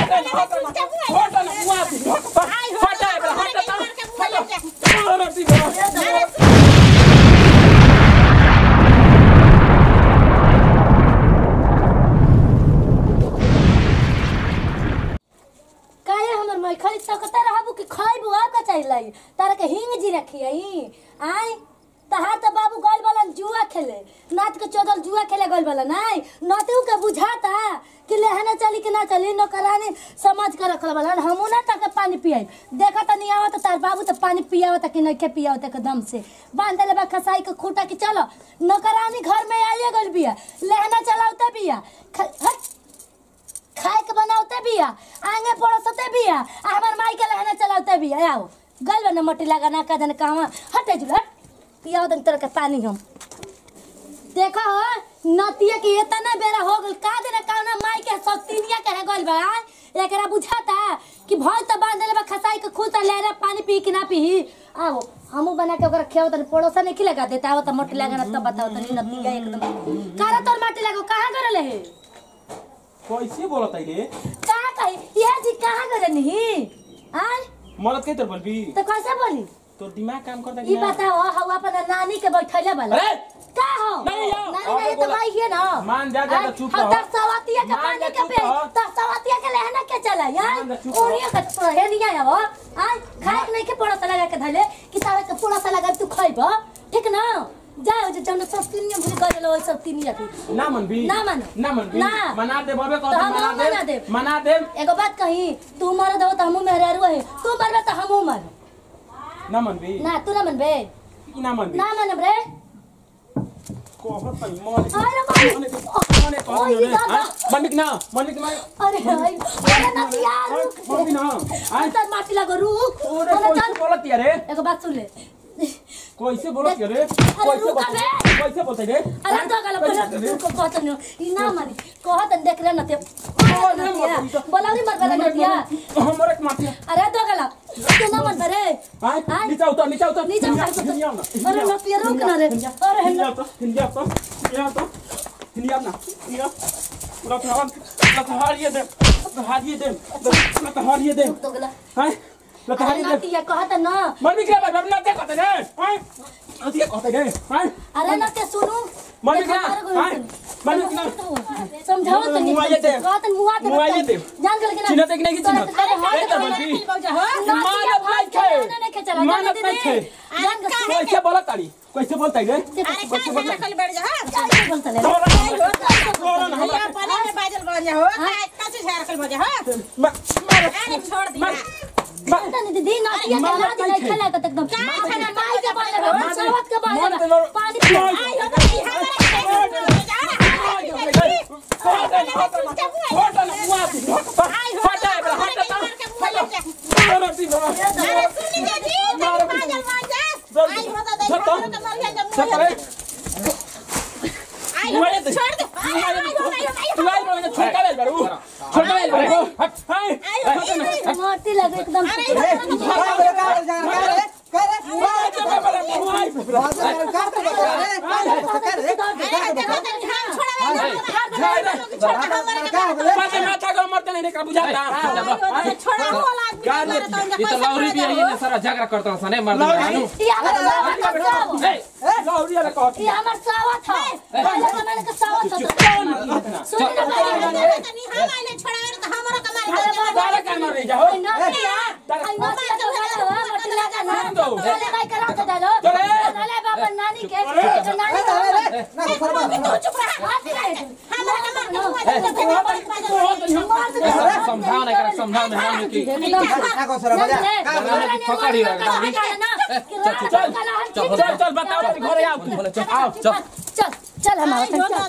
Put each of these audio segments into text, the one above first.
हटा ना हटा ना हटा ना मुआ दी हटा है हटा हटा अरे दी काहे हमर मैं खाली तकता रहबू कि खाइबू आ का चाहिए तारा के हिंग जी रखी आई आई तहा त बाबू गल बलन जुआ खेले नात के चोदल जुआ खेले गल बलन आई नतू के बुझाता कि लेहना चली कि ना चली नौकरानी समझ के रखल बलन हमू ना तक पानी पियाई देखा त नहीं आवत तार बाबू त पानी पियावत कि नहीं के पियावत एकदम से बांध ले बा खसाई के खूटा कि चलो नौकरानी घर में आइए गल बिया लेहना चलावते बिया ख- हट खाए के बनावते बिया आगे पड़ोसते बिया आ हमर माई के लहना चलावते बिया आओ गल न मट्टी लगा ना का जन कहवा हटे जुल हट पियाओ दन तरह के पानी हम देखो हो नतिया के इतना बेरा हो गल का दिन कहना माई के सतीनिया कहे गल बा एकरा बुझाता कि भल त बांध ले बा खसाई के खूता ले रे पानी पी कि ना पी आओ हमू बना के ओकरा खेव तनी पड़ोसा नहीं लगा देता आओ त मट्टी लगा ना तब बताओ तनी नतिया एकदम कारा तोर मट्टी लगो कहां करले है कैसे बोलत है रे कहाँ कही यह जी कहाँ गए नहीं आय मरद के तर बोलबी तो कैसे बोली तो दिमाग काम करता ई बताओ हम अपन नानी के बैठले वाला अरे! का हो नहीं आओ। नानी आगे नहीं तो बोला। भाई है ना मान जा, जा, आय, चुप हम रहो। दस सवातिया के मान पानी जा, के चुप पे रहो। दस सवातिया के लहना के चला यार मान जा, चुप रहो। ओरिया के तो है नहीं आया हो आय खाए के नहीं के पड़ा सा लगा के धले कि तावे के पूरा सा लगा के तू खाइबो ठीक ना जाओ जे जौन सब तीनिया भूल गए लो सब तीनिया की ना मन भी ना मानो। ना मन भी ना। मना दे बाबे तो कहते हम मना मना दे देब। मना दे एगो बात कही तू मरद हो तो हमू मेहरारू है तू मरबे तो हमू मर ना मन भी ना तू ना मनबे ना मन भी ना मनब रे कहत नहीं मन अरे भाई मने मने ओए, कहत नहीं दादा। मन ना मन ना अरे भाई अरे ना यार रुक मन भी ना आय अंतर माटी लगो रुक ओरे अरे कैसे चल बोलत यार रे एगो बात सुन ले कैसे बोलत यार रे अरे कैसे रुक बोलत अबे। कैसे बोलत रे अरे तो गला बोला तू को कहत नहीं ई ना मानी कहत देख रे नते बोलावली मर गला नतिया हमरे के मारती अरे तो गला तू ना मन रे आय आय। नीचे उतर नीचे उतर नीचे उतर, हिंदिया ना अरे नतिया रुक ना रे अरे हिंदिया तो हिंदिया तो हिंदिया तो हिंदिया ना हिंदिया पूरा थहार लतहारिए दे लतहारिए दे लतहारिए दे तो गला हाय अरे लतहारिए दे नतिया कहत ना मन भी क्या बात ना देखते रे हाय अतिया कहते रे हाय अरे नते सुनू मन भी क्या हाय मन भी क्या समझाओ तो नहीं मुआये दे। कहत मुआ दे मुआये दे। जान गल के ना चिन्हत है कि नहीं चिन्हत? अरे हाथ ए, तो में बल्कि। नतिया मानत भाई नहीं खे। नहीं के चला मानत जान नहीं खे। दीदी जान गल कैसे बोलत तारी कैसे बोलता रे के कैसे बोलता जान के बोलता ले तोरा ना हमरा पता नहीं दीदी ना ये मानत लाज नहीं नहीं खे। खेला तक एकदम खाना माई के बाले में मानत- सावत के बाले मानत में नहीं। पानी पियो मोटी लगे एकदम ये तो लौरी भी है ना सारा झगड़ा करता है सने मर्द मानू ये हमार सावत का सावत ये हमार सावत है पहले जमाने का सावत था सुन ना पहले समझाओ ना कर समझाओ ना हम की बोले चल आओ चल चल चल हमारा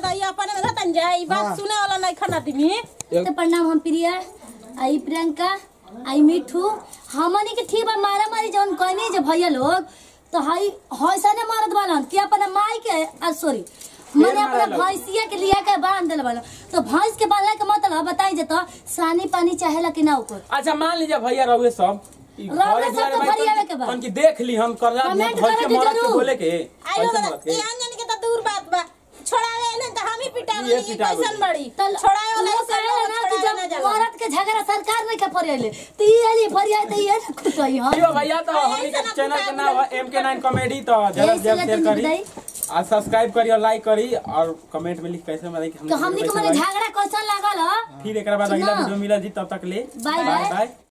तो प्रणाम हम प्रिया आई प्रियंका आई मिठू हमनी के ठीक बा मारा मारी जौन कहनी जे भैया लोग तो हई हईसने मारत बालन कि अपना माई के आ सॉरी मैंने अपना भैंसिया के लिया के बांध दिल बालन तो भैंस के बांधला के मतलब बताई जे तो सानी पानी चाहेला कि ना ऊपर अच्छा मान लीजिए भैया रहुए सब ई रहुए घरे सब दुआरे तो भाई भरियावे तन- के बा। तन की देख ली हम कर रहा कमेंट भर करे के के मरद के जरूर। बोले के कैसे मरद के तल वो कहे ना कि जब जाला औरत के झगड़ा सरकार नहीं के फरियाले ती आली फरिया त ये न खुटई हां यो भैया तो हमनी के चैनल के नाम है एम के नाइन कॉमेडी तो जरा यही जरा से शेयर तुम करी बताई। और सब्सक्राइब करी और लाइक करी और कमेंट में लिख कैसे बताई कि तो हमनी के कैसे मने लगी। झगड़ा कैसन लागल ह फिर एक बाद अगला ना। वीडियो मिला जी तब तक ले बाय बाय। बाय